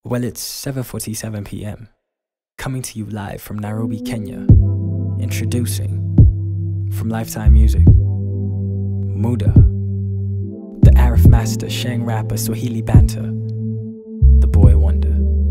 Well, it's 7:47 p.m. Coming to you live from Nairobi, Kenya. Introducing from Lifetime Music, Muda, the Arif Master, Shang rapper, Swahili banter, the Boy Wonder.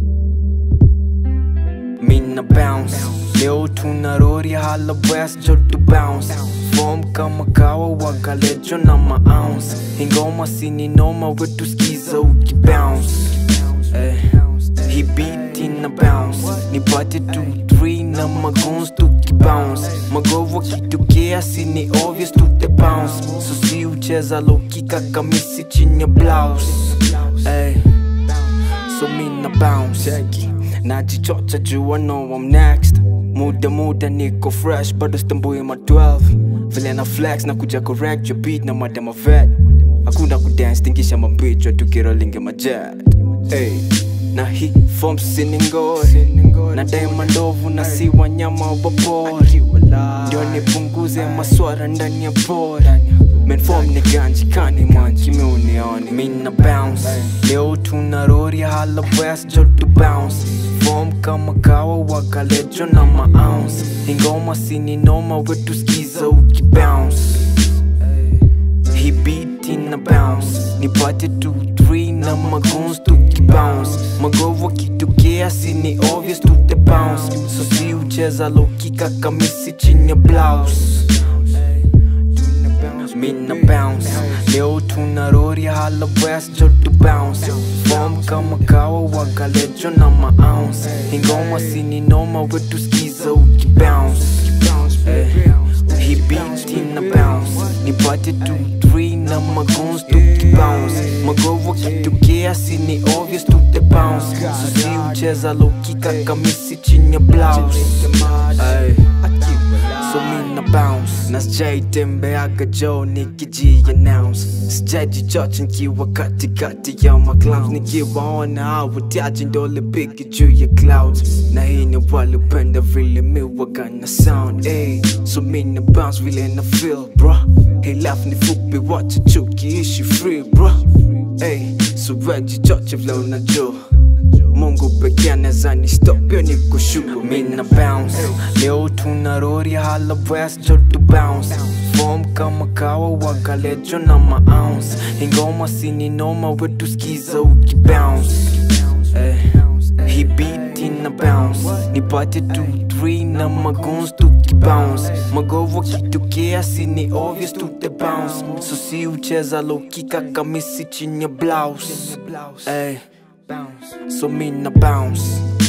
Mina bounce Leo tunarori hala west joto bounce Form kama kawa wakalejo na maounce Ingoma sini noma wetu skiza uki bounce eh. He beat in a bounce Nipate 2-3 na magoons tuki bounce Magovo kitokea sini obvious tute bounce So si ucheza lokika kamisi chini ya blouse eh. So mina bounce Cheki Najichocha juu I know I'm next Muda muda niko fresh bado stambui ma 12 Vile na flex na kuja correct your beat na madama vet Hakuna kudance tingisha mabichwa tukirolinge majet hey. Na hii form siningoi Na daima ndovu na si wanyama wa pori Ndio nipunguze maswara ndani ya pori Men form ni ganji kani manji mi unioni Mina bounce Leo tunarori hala west joto bounce Form kama kawa wakalejo na maounce Ingoma sini noma wetu skiza uki bounce He beat in a bounce Nipate 2-3 na magoons tuki bounce Magovo kitokea sini obvious tute bounce So si ucheza lokika kamisi chini ya blouse Mina bounce Leo tunarori hala west joto bounce Form kama kawa wakalejo na maounce Ingoma sini noma wetu skiza uki bounce eh. He beat in a bounce Nipate 2-3 na magoons tuki bounce Magovo kitokea sini obvious tute bounce So si ucheza lokika kamisi chini ya blouse Ay. So mina bounce na sijaitembeaga jo nikiji announce sijajichocha nikiwa katikati ya maclowns nikiwaona hawatiaji ndo lipiki juu ya clouds na hii ni walipenda vile miwaga na sound ey so mina bounce vile na feel bro hii life ni fupi wacha chukiishi free bro ey so wejichocha vile unajua Mungu pekee anaweza ni stop yo ni kushukuru mina bounce leo tunarori hala west joto bounce form kama kawa wakalejo na maounce ingoma sini noma wetu skiza uki bounce eh. He beat in a bounce Nipate 2-3 na magoons tuki bounce Magovo kitokea sini obvious tute bounce So si ucheza lokika kamisi chini ya blouse eh. So mina bounce